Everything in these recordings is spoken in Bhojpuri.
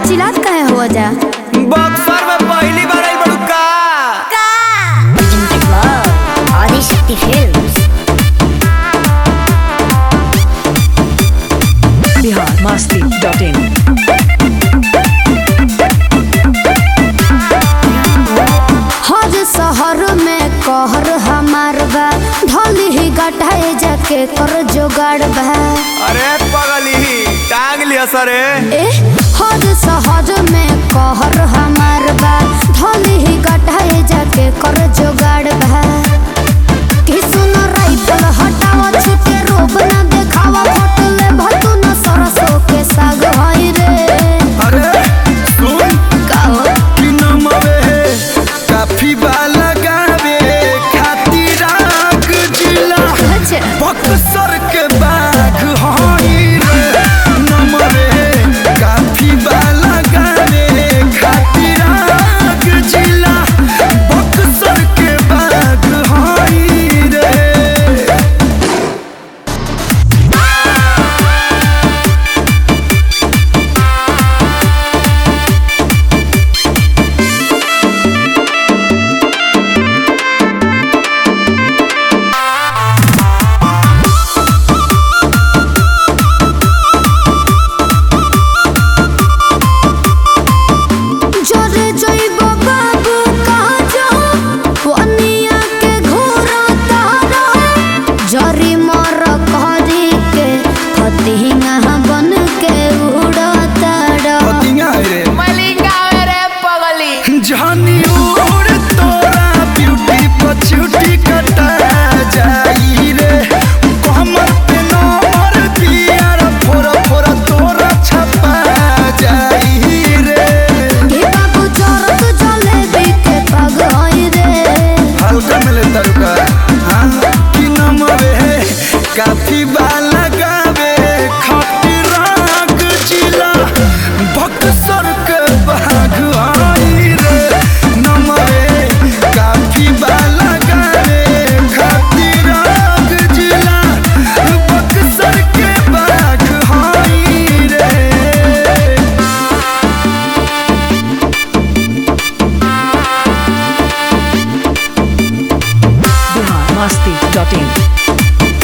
चिल्लात कहे हो जा बक्सर में पहली बार आई बड़ू का Presented by Adishakti Films. biharmasti.in हर शहर में कहर हमार बा ढोली ही गटाए जाके कर जोगाड़ बा अरे पगली टांग लिया सरे ए हर शहर में कहर हमार बा ढोली ही गटाए जाके कर जोगाड़ बा कि सुन राइफल हटावा छुटे रोब ना देखावा फोटो ले भतू न सरसों के साग होई रे अरे सुन काओ कि नमवे काफी बाला गावे खातिर आग जिला अच्छा बक्सर के बाग हई रे नमवे काफी बाला गावे खातिर आग जिला बक्सर के बाग हई रे জরে জৈব বাবু কাজ পনিয়া के ঘোরা তারা জরি মর করি के फतिंगा बन के उड़ा तारा पतिया रे जानी उड़ तोरा ब्यूटी पछूटी कटा जाई रे कमर पे नंबर दिया रे फोरा फोरा तोरा छपा जाई रे के बाबू जरत जलेबी के पग होई रे हल्का मिले तरुका हाँ कि नमवे काफी बाला गावे खाटी राग जिला बक्सर के बाग आई रे नमवे काफी बाला गावे खाटी राग जिला बक्सर के बाग आई रे biharmasti.in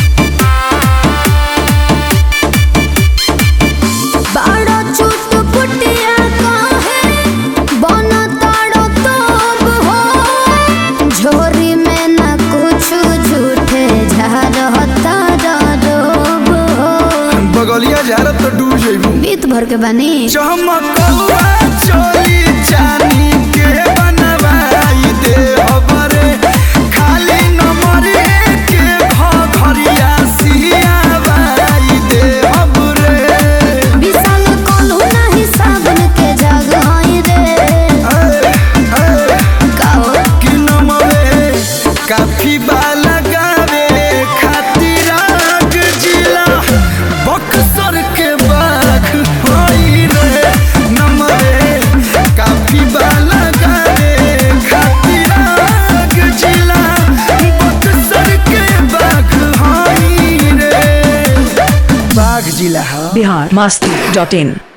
बाड़ा चुट पुटिया काहे बन ताड़ो तोब हो झोरी में न कुछ झूठे झारता रोब हो बगलिया झारत तो डूब जइबू बीत भर के बनी चमकौआ चोली चानी के बनवाई दे हबरे खाली नंबर के घरिया सियावाई दे हबरे विशाल कोल्हू नहीं साबन के जग होई रे काओ कि नमवे काफी बाला गावे खातिर आग जिला बक्सर के बाग होई रे नमवे काफी बाला गावे खातिर आग जिला बक्सर के बाग होई रे बाग जिला हा biharmasti.in